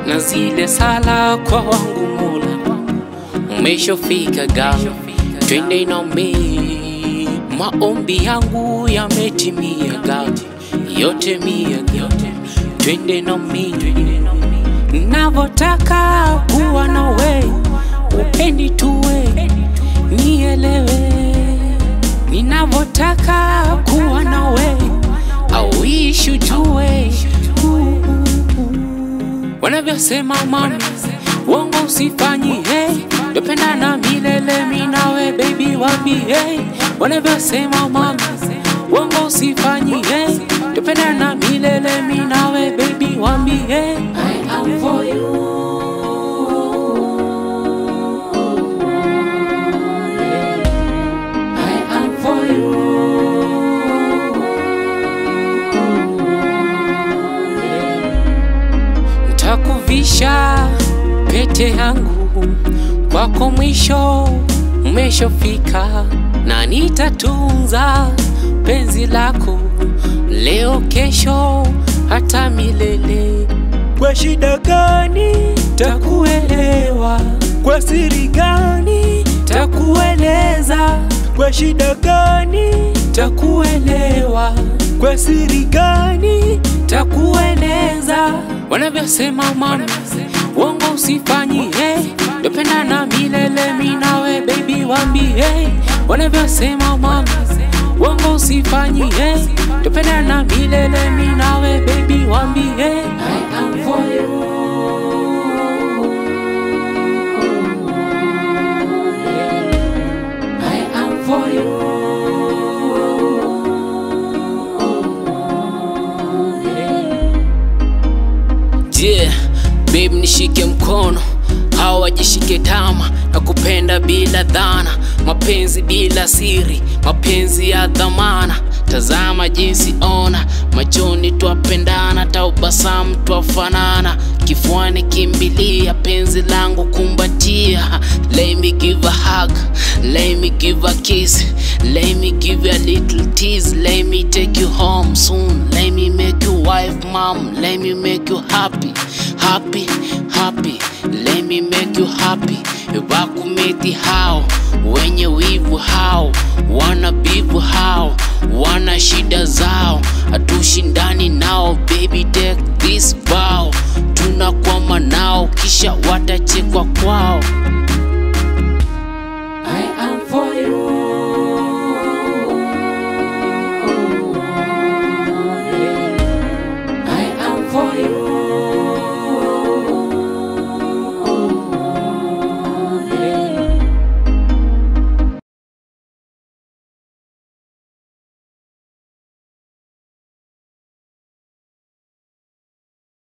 na zile sala kwa wangu Mola, umeshafika gal, twende na mi, maombi yangu yametimia gal, yote mia gal, twende na mi, navotaka kuwa nawe, upendi tuwe nielewe, ninavotaka kuwa nawe, auishi ujue wanavyosema mami, uongo usifanyi, hey, tupenda na milele minawe baby wapi, hey, wanavyosema mami, uongo usifanyi, hey, tupenda na milele minawe baby wapi, hey, I am for you. I am for you. Ntakuvisha pete yangu kwako, mwisho umeshofika, na nitatunza penzi lako leo, kesho, hata milele. Kwa shida gani takuelewa, kwa siri gani takueleza, kwa shida gani takuelewa, kwa siri gani takueleza. Wanavyosema mami, uongo usifanyi, hey, tupenda na milele minawe baby wambi, hey, wanavyosema mami, uongo usifanyi, hey, tupenda na milele minawe baby wambi, hey, I am for you. I am for you. Yeah, babe nishike mkono hawajishike tama na kupenda bila dhana, mapenzi bila siri, mapenzi ya dhamana. Tazama jinsi ona, machoni twapendana, taubasamu twafanana, kifuani kimbilia, penzi langu kumbatia. Let me give a hug, let me give a kiss, let me give you a little tease, let me take you home soon, let me make you wife, mom, let me make you happy, happy, happy, let me make you happy. Wakumeti hao wenye wivu hao wana bivu hao wana shida zao, hatushindani nao baby, take this vow, tunakwama nao kisha watachekwa kwao.